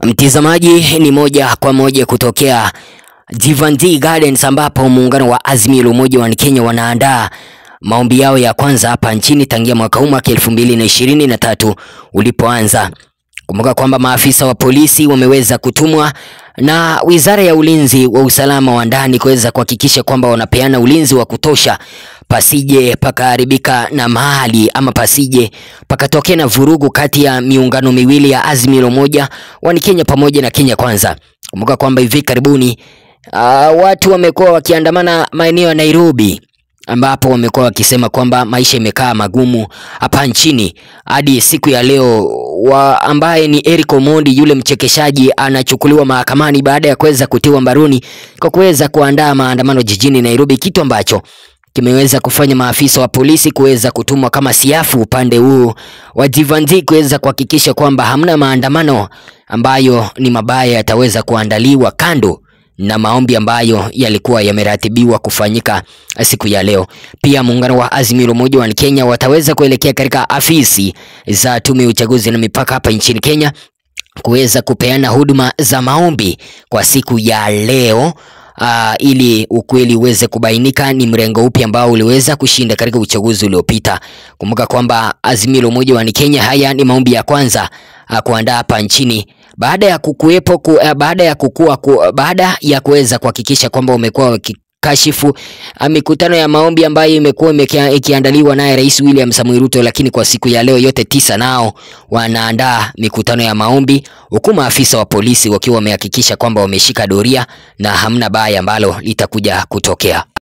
Mtizamaji, ni moja kwa moja kutokea Jivandi Gardens ambapo muungano wa Azimio la Umoja wa Kenya wanaandaa maombi yao ya kwanza hapa nchini tangia mwaka huu mwaka elfu mbili na ishirini na tatu ulipoanza. Kumbuka kwamba maafisa wa polisi wameweza kutumwa na Wizara ya Ulinzi wa Usalama wa Ndani kuweza kuhakikisha kwamba wanapeana ulinzi wa kutosha pasije pakaharibika na mali ama pasije pakatokea na vurugu kati ya miungano miwili ya Azimio la Umoja wa Kenya pamoja na Kenya Kwanza. Kumbuka kwamba hivi karibuni uh, watu wamekuwa wakiandamana maeneo ya Nairobi ambapo wamekuwa wakisema kwamba maisha imekaa magumu hapa nchini hadi siku ya leo wa ambaye ni Eric Omondi yule mchekeshaji anachukuliwa mahakamani baada ya kuweza kutiwa mbaroni kwa kuweza kuandaa maandamano jijini Nairobi, kitu ambacho kimeweza kufanya maafisa wa polisi kuweza kutumwa kama siafu upande huu wa Jivandi kuweza kuhakikisha kwamba hamna maandamano ambayo ni mabaya yataweza kuandaliwa kando na maombi ambayo yalikuwa yameratibiwa kufanyika siku ya leo. Pia muungano wa Azimio la Umoja wa Kenya wataweza kuelekea katika afisi za tume ya uchaguzi na mipaka hapa nchini Kenya kuweza kupeana huduma za maombi kwa siku ya leo. Uh, ili ukweli uweze kubainika ni mrengo upi ambao uliweza kushinda katika uchaguzi uliopita. Kumbuka kwamba Azimio la Umoja wa Kenya, haya ni maombi ya kwanza uh, kuandaa hapa nchini baada ya kukuwepo ku, uh, baada ya kukua ku, baada ya kuweza kuhakikisha kwamba umekuwa wakikashifu uh, mikutano ya maombi ambayo imekuwa ikiandaliwa naye Rais William Samoei Ruto, lakini kwa siku ya leo yote tisa nao wanaandaa mikutano ya maombi, huku maafisa wa polisi wakiwa wamehakikisha kwamba wameshika doria na hamna baya ambalo litakuja kutokea.